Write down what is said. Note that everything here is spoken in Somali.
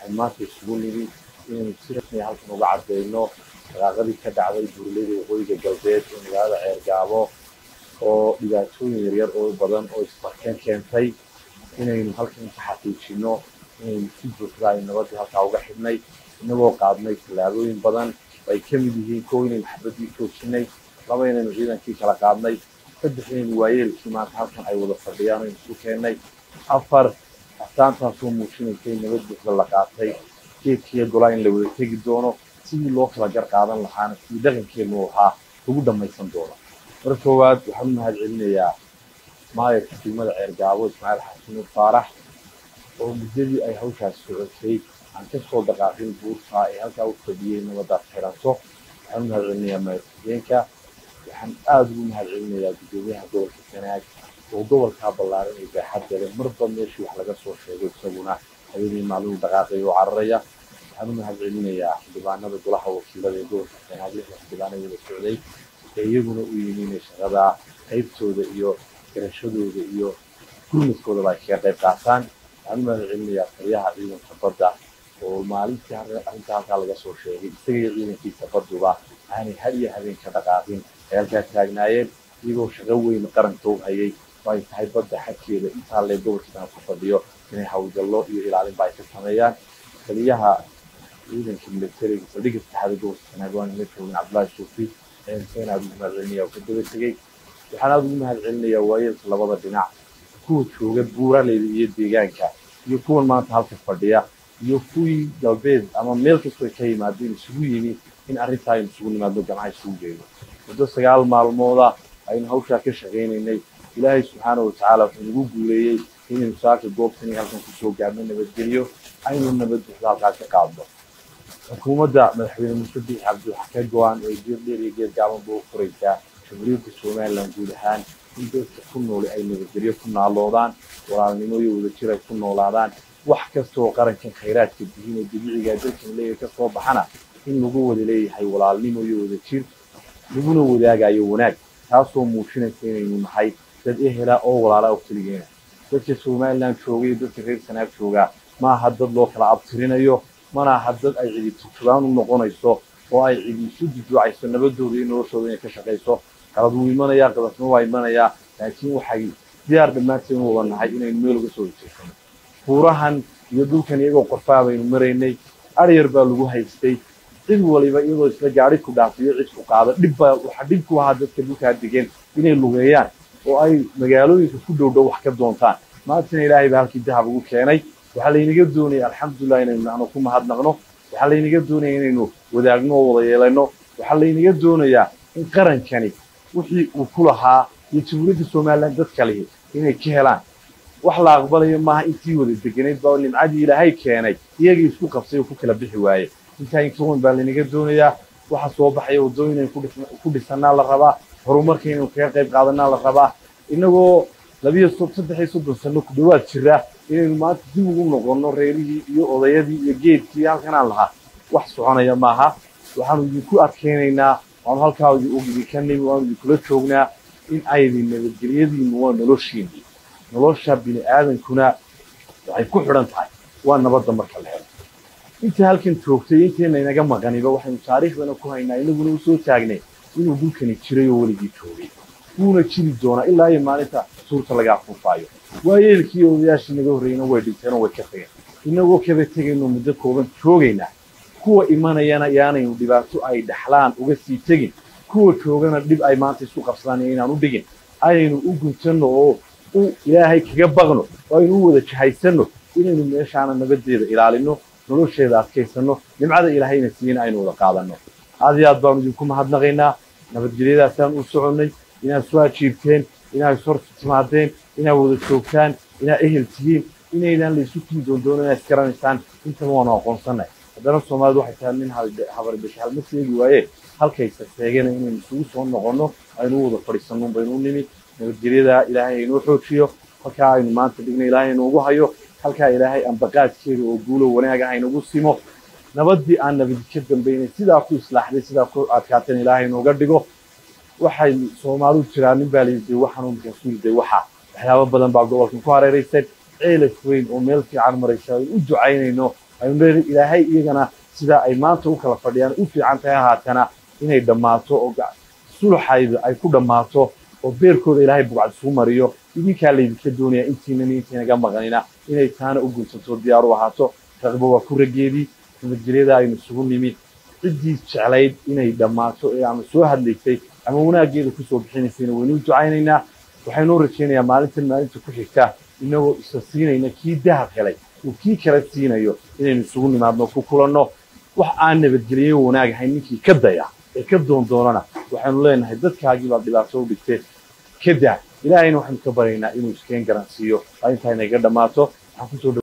waxaan maanta isugu nimi inaynu si rasmi ah halkan uga cadeyno shaqaaqadii ka dhacday buurleyda waqooyiga galbeed ee magaalada ceergaabo oo dhibaatooyin yaryar oo badan oo isbarkeen keentay inaynu halkan ka xaqiijino inaynu si buuxda ay nabadii halkaa uga xidhnay inagoo qaadnay tallaabooyin badan ay ka mid yihiin kow inaynu xabadii joojinay laba inaynu ciidankii kala qaadnay saddex inaynu waayeelkii maanta halkan ay wada fadhiyaan aynu isu keennay afar astaantaasoo muujinaysa in nabad buuxda la qaatay geedkiiyo golaa in la wada tegi doono sidii loo kala gar qaadan lahaana sidii dhaqankeenu ahaa lagu dhammaysan doono marka koowaad waxaan u mahad celinayaa maayarka degmada ceergaabo ismaaciil xasan faarax oo muddadii ay hawshaas socotay aan ka soo dhaqaaqin buurta ee halkaa u fadhiyey nabadaas xiranto waxaan u mahad celinayaa maayarkageenka waxaan aada ugu mahad celinayaa guddoomiyaha gobolka sanaag oo gobolkaa ballaaran ee baaxadda leh marba meeshii wax laga soo sheego isaguna habeenii maalmuhu dhaqaaqay oo cararaya waxaan u mahad celinayaa xildhibaanada golaha wakiilada ee gobolka sanaag lixda xildhibaana wada socday ee iyaguna u yimi inay shaqada qaybtooda iyo garashadooda iyo gurmadkoodaba ay kaga qayb qaataan waxaan u mahad celinayaa taliyaha ciidanka badda oo maalintii arrinta halkaa laga soo sheegay isaga iyo ciidankiisa badduba aanay had iyo habeen ka dhaqaaqin ay halkaa taagnaayeen iyagoo shaqo weyn qaranka u hayay oo ay tahay badda xagkeeda intaa lee gobolkiisana ku fadhiyo inay hawlgallo iyo ilaalinba ay ka sameeyaan taliyaha ciidanka militariga saldhigga saddexaada gobolka sanaag waan la joogin cabdullaahi suufi isagana aada ugu mahad celinaya oo ka daba tegey waxaan aada ugu mahad celinayaa waayeelka labada dhinac kuwa jooga buuraleyda iyo deegaanka iyo kuwan maanta halka fadhiya iyo kuwii galbeed ama meel kastoo ka yimaadeen isugu yimi in arrintaa aynu isugu nimaadno gamaha isugu geyno muddo sagaal maalmooda aynu hawshaa ka shaqaynaynay ilaahay subxaana watacaala wuxuu nagu guuleeyey inaynu saaka goobtani halkan kusoo gaarno nabadgelyo aynu nabad buuxda halkaa ka qaadno xukuumadda madaxweyne muuse biix cabdi waxa ka go-an ee geed dheer iyo geed gaabanba u furaysaa jamhuuriyadda somalilan guud ahaan in dadka ku nooli ay nabadgelyo ku naaloodaan walaalnimo iyo wadajir ay ku noolaadaan wax kasta oo qarankan khayraadka dihiin ee dabiiciga dalkan leeyahay ka soo baxana in lagu wada leeyahay walaalnimo iyo wadajir laguna wadaagayo wanaag taasoo muujinaysa inaynu nahay dad ehela oo walaala oo keligeena dadka somalilan jooga iyo dadka reer sanaag jooga ma aha dad loo kala abtirinayo mana aha dad ay cidi turjubaan u noqonayso oo ay cidi isu duduucayso nabadooda iyo noloshooda inay ka shaqayso qalad wuu imanayaa qadasna waa imanayaa laakiin waxay diyaar dhammaanteen u wada nahay inaynu meel uga soo horjeesano buurahan iyo dhulkan iyagoo qorfaa baynu maraynay aryar baa lagu haystay cid waliba iyadoo isla gaari ku dhaafiyo cid ku qaado dhibbaa waxaa dhib ku ahaa dadka dhulkaa degan inay lugeeyaan oo ay magaalooyinka ku dhow dhow wax ka doontaan maantana ilaahay baa halkii dahab ugu keenay waxaa laynaga doonaya alxamdulilah inaynu anu ku mahadnaqno waxaa laynaga doonaya inaynu wadaagno oo wada yeelanno waxaa laynaga doonayaa in qarankani wixii uu ku lahaa iyo jamhuuriyadda somalilan dadka lihi inay ka helaan wax la aqbalayo maaha intii wada deganayd baa nimcadii ilaahay keenay iyagii isku qabsay oo ku kala bixi waaye intaa inkawan baa laynaga doonayaa waxa soo baxaya waddooyin aynu ku dhisannaa la rabaa horumarka inaynu kaga qayb qaadanaa la rabaa inagoo labiyo saddex iyo soddon sano ku dhowaad jira inaynu maanta dib ugu noqonno reerihii iyo odayadii iyo geedkii halkanaan lahaa wax soconaya maaha waxaanu idinku adkaynaynaa waanu halkaa idinka nimi waanu idinkula joognaa in aydin nabadgelyadiinu waa noloshiini nolosha bini aadankuna waxay ku xidhan tahay waa nabadda marka la helo intii halkan joogtay intayna inaga maqaniba waxaynu taariikhdana ku haynaa inaguna u soo taagnay inuu dhulkani jiray oo weligii joogay wuuna jiri doonaa ilaa iyo maalinta suurta laga afuufaayo waayeelkii odayaashii naga horreeyna way dhinteenoo way ka tageen inagoo kaba tegayno muddo kooban joogaynaa kuwa imanayana yaanaynu dhibaato ay dhaxlaan uga sii tegin kuwa joogana dhib ay maanta isku qabsadaan iyo inaan u dhigin aynu u guntanno oo u ilaahay kaga baqno oo aynu u wada jahaysanno inaynu meeshaana nabadeeda ilaalinno nolosheeda adkaysanno nimcada ilaahayna siiyana aynu wada qaadanno aad iyo aad baanu idinku mahadnaqaynaa nabadgelyadaasaan u soconnay inaad soo ajiibteen inaad ishor timaadeen inaad wada joogtaan inaad ehel tihiin inaydaan laysu timi doondoono inaad isgaranaysaan intaba waanu aqoonsannay haddana soomaalidu waxay tahay nin habarbashe halma seegi waaye halkaysa seegana inaynu isugu soo noqonno aynu u wada fadhiisanno baynu u nimi nabadgelyada ilaahay aynoo xoojiyo halkaa aynu maanta dhigna ilaahay inuugu hayo halkaa ilaahay ambaqaadkeeda oo guulo wanaaga haynagu simo nabaddii aan nabadi ka dambaynay sidaa ku islaaxday sidaa ku adkaatan ilaahay inuuga dhigo waxay soomaalidu jiraa nin baa layidhi waxaan markaasuu yidhi waxa waxyaabo badan baa gobolkan ku hareeraysan ceelaf weyn oo meel fiican maraysa aynu u ducaynayno aynu leedahay ilaahay iyagana sida ay maanta u kala fadhiyaan u fiican tahay haatana inay dhammaato oo suluxayda ay ku dhammaato oo beerkooda ilaahay bugcad isugu mariyo idinkaa laydinka doonaya intiinan intiinaga maqanina inay taana u gunsato diyaar u ahaato raqbo waa ku raggeedii nabadgelyada aynu isugu nimi ciddii jeclayd inay dhammaato ee ama soo hadlaysay ama wanaaggeeda kusoo bixinaysayna waynu u ducaynaynaa waxaynu u rajaynayaa maalintan maalinta ku xigta inagoo isa siinayna kii dahab helay uu kii kala siinayo inaynu isugu nimaadno ku kulanno wax aan nabadgelyo wanaag ahayn ninkii ka daya ee ka doondoonana waxaynu leenahay dadkaagii baa dhibaato u dhigtay ka daa ilaahayna waxaynu ka baryaynaa inuu iskeen garansiiyo waa intaa inaga dhammaato waxaan kusoo